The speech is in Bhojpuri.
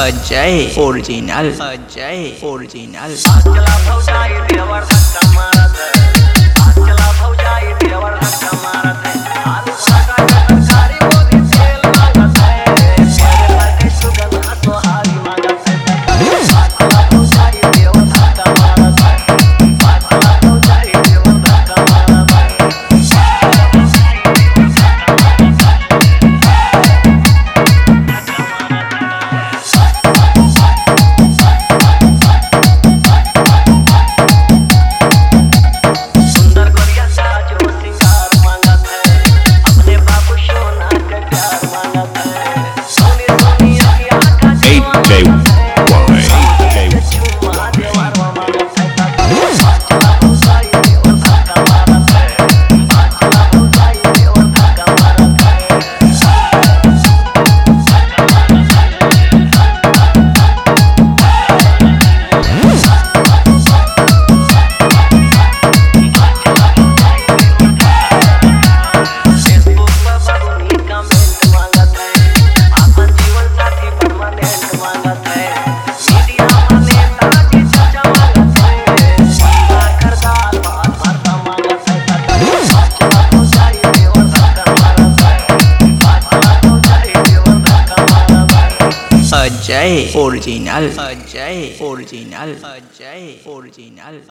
अजय ओरिजिनल अजय ओरिजिनल चला भौजाई देवर धक्का मारत है आज चला भौजाई देवर धक्का मारत है आलू सागा तरकारी बोली तेल मांगत है मेरे लगे सुगंध सोहारी मांगत है आज चला भौजाई देवर धक्का मारत है आज चला भौजाई देवर धक्का मारत है सुंदर गोरिया साजो श्रृंगार मांगत है अपने बाबू सोना के प्यार मांगत है सोनी सोनी अखियां का AJY. चुम्मा देवर मांगत है चला भौजाई देवर धक्का मारत है चला भौजाई देवर धक्का मारत है फेसबुक पर बबुनी कमेंट मांगत है अपन जीवन साथी परमानेंट मांगत है मीडिया वाले ताजी चाचा मांगत है सीधा खरदार बात भरता मांगत है चला तो जाई देवर धक्का मारत है चला तो जाई देवर धक्का मारत है Ajay original Ajay original Ajay original